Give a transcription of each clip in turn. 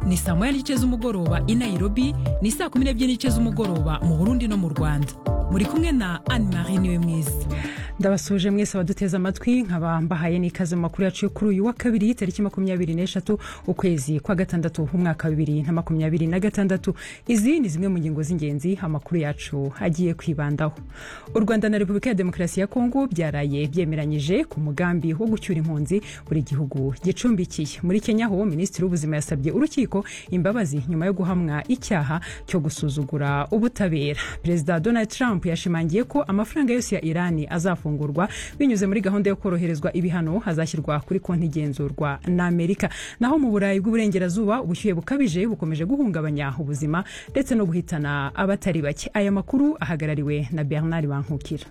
ni saa moya n'igice z'umugoroba i Nairobi ni saa kumi n'ebyiri n'igice z'umugoroba mu Burundi no mu Rwanda muri kumwe na Anne Marie niwe mwiza ndabasuje mwese abaduteze amatwi nkaba mbahaye n'ikaze mu makuru yacu yo kuri uyu wa kabiri tariki makumyabiri n'eshatu ukwezi kwa gatandatu umwaka wa bibiri na makumyabiri na gatandatu izi ni zimwe mu ngingo z'ingenzi amakuru yacu agiye kwibandaho u rwanda na repubulika ya demokarasi ya kongo byaraye byemeranyije ku mugambi wo gucyura impunzi buri gihugu gicumbikiye muri kenya ho minisitiri w'ubuzima yasabye urukiko imbabazi nyuma yo guhamwa icyaha cyo gusuzugura ubutabera perezida donald trump yashimangiye ko amafaranga yose ya irani azafungwa azafungurwa binyuze muri gahunda yo koroherezwa ibihano hazashyirwa kuri konti igenzurwa na amerika naho mu burayi bw'uburengerazuba ubushyuhe bukabije bukomeje guhungabanya ubuzima ndetse no guhitana abatari bake aya makuru ahagarariwe na bernard bankukira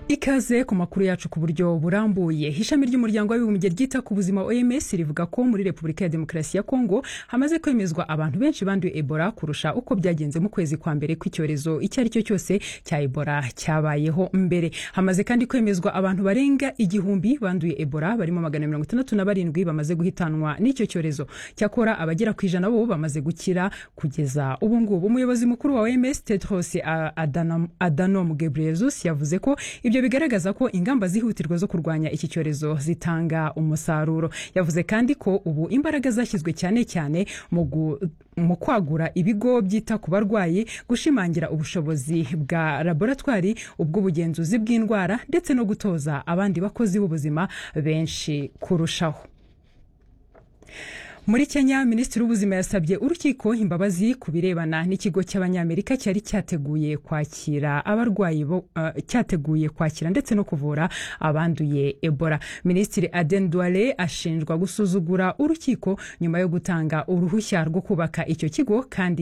ikaze ku makuru yacu ku buryo burambuye ishami ry'umuryango w'abibumbye ryita ku buzima oms rivuga ko muri repubulika ya demokarasi ya kongo hamaze kwemezwa abantu benshi banduye ebola kurusha uko byagenze mu kwezi kwa mbere kw'icyorezo icyo ari cyo cyose cya ebola cyabayeho mbere hamaze kandi kwemezwa abantu barenga igihumbi banduye ebola barimo magana mirongo itandatu na barindwi bamaze guhitanwa n'icyo cyorezo cyakora abagera ku ijana bo bamaze gukira kugeza ubu ngubu umuyobozi mukuru wa oms tedros adanom, adanom gebreyesus yavuze ko ibyo ibyo bigaragaza ko ingamba zihutirwa zo kurwanya iki cyorezo zitanga umusaruro yavuze kandi ko ubu imbaraga zashyizwe cyane cyane mu mu kwagura ibigo byita ku barwayi gushimangira ubushobozi bwa laboratwari ubw'ubugenzuzi bw'indwara ndetse no gutoza abandi bakozi b'ubuzima benshi kurushaho muri kenya minisitiri w'ubuzima yasabye urukiko imbabazi ku birebana n'ikigo cy'abanyamerika cyari cyateguye kwakira abarwayi bo uh, cyateguye kwakira ndetse no kuvura abanduye ebola minisitiri aden duale ashinjwa gusuzugura urukiko nyuma yo gutanga uruhushya rwo kubaka icyo kigo kandi